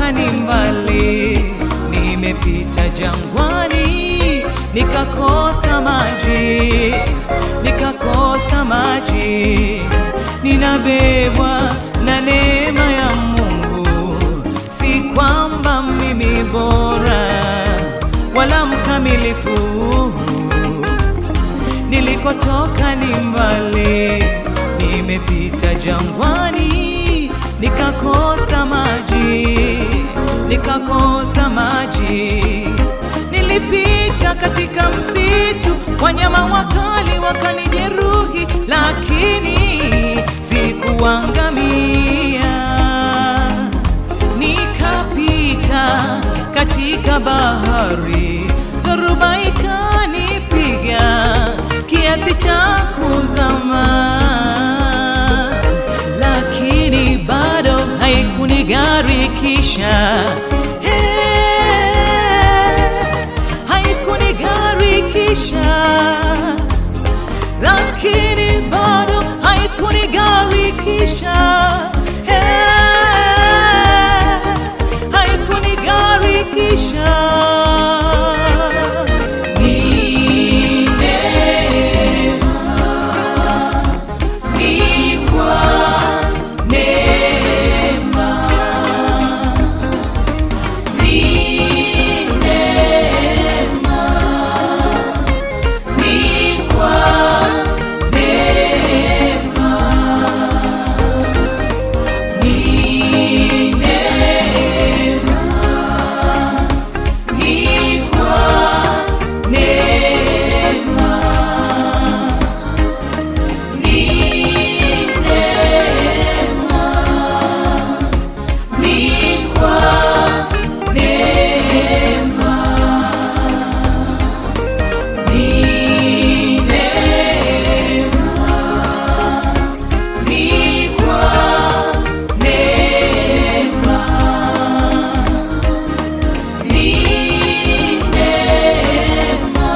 nilikotoka ni mbali, nimepita jangwani, nikakosa maji, nikakosa maji, ninabebwa na neema ya Mungu, si kwamba mimi bora wala mkamilifu nilikotoka ni mbali, nimepita jangwani, nikakosa maji, nikakosa maji. Nilipita katika msitu, wanyama wakali wakanijeruhi, lakini sikuangamia. Nikapita katika bahari, dhoruba ikanipiga kiasi cha kuzama, lakini bado haikunigarikisha. Eh, haikunigarikisha, lakini bado haikunigarikisha. Eh, haikunigarikisha. Ni neema, ni kwa neema, ni neema, ni kwa neema, ni neema, ni kwa neema, ni neema, ni kwa neema, ni neema, ni kwa neema, ni neema,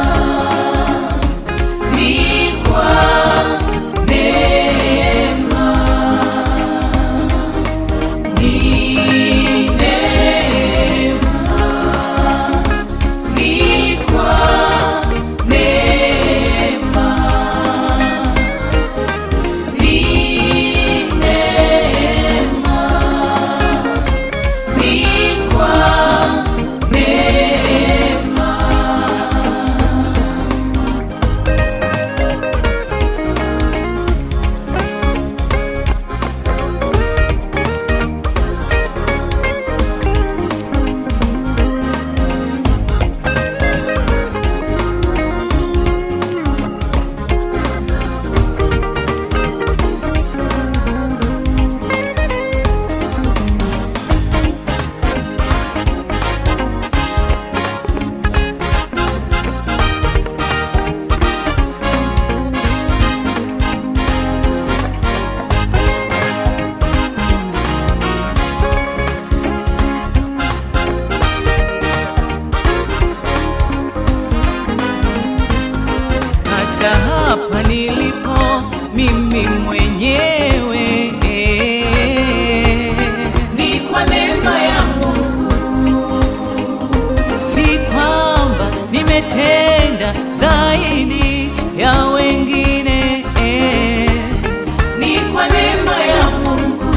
ni kwa neema, ni neema, ni kwa neema, ni neema, ni kwa hata hapa nilipo mimi mwenyewe ni kwa neema ya Mungu, si kwamba nimetenda zaidi ya wengine, ni kwa neema ya Mungu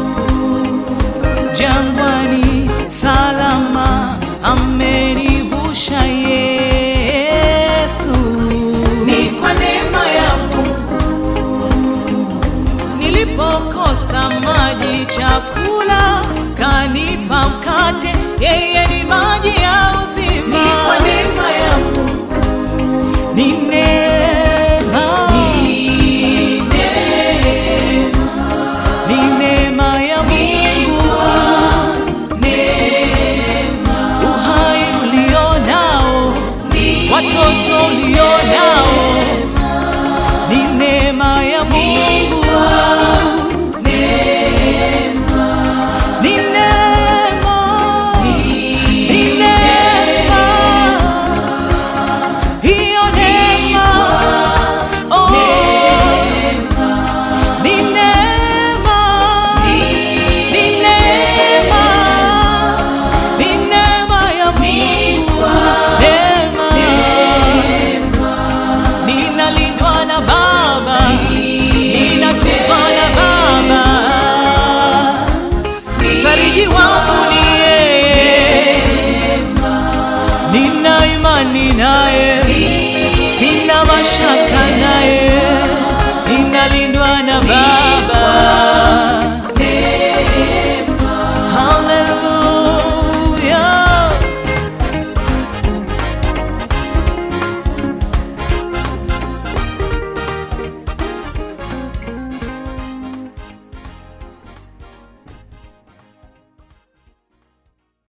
jangwani salama amenivusha Yesu, ni kwa neema ya Mungu. Nilipokosa maji, chakula kanipa mkate, yeye ni maji ya uzima, ni kwa neema ya Mungu. wa Mungu